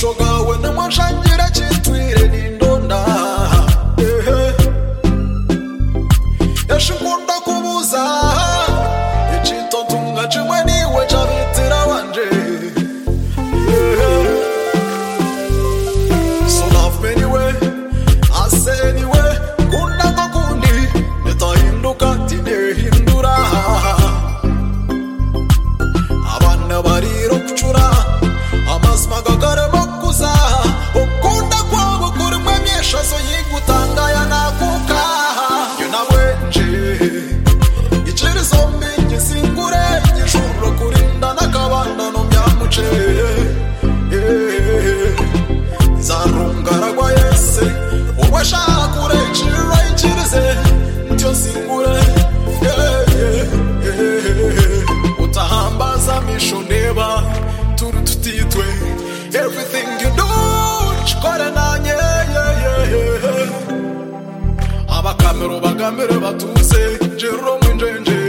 busho bwawe nimwanshangira kitwire n'indonda ehe yashikunda kubuza ichitontunga chimwe niwe chavitira wanje so love me anyway I say anyway kunda kundi nitahinduka tinehindura abana bariro kucura amazima gagaremo kuza ukunda kwabo kurimo myeshazo yigutangaya nakuka yo nawe nje ikirizo mbingi singure igishuro kurinda n'akabandano byamuce zarungaragwa yese wowe ashaka kurecira ikirize ntyo singure utahambaza misho ndeba turi tutitwe everything you do chikore nanye abakamero bagamire batuze jero mwenjenje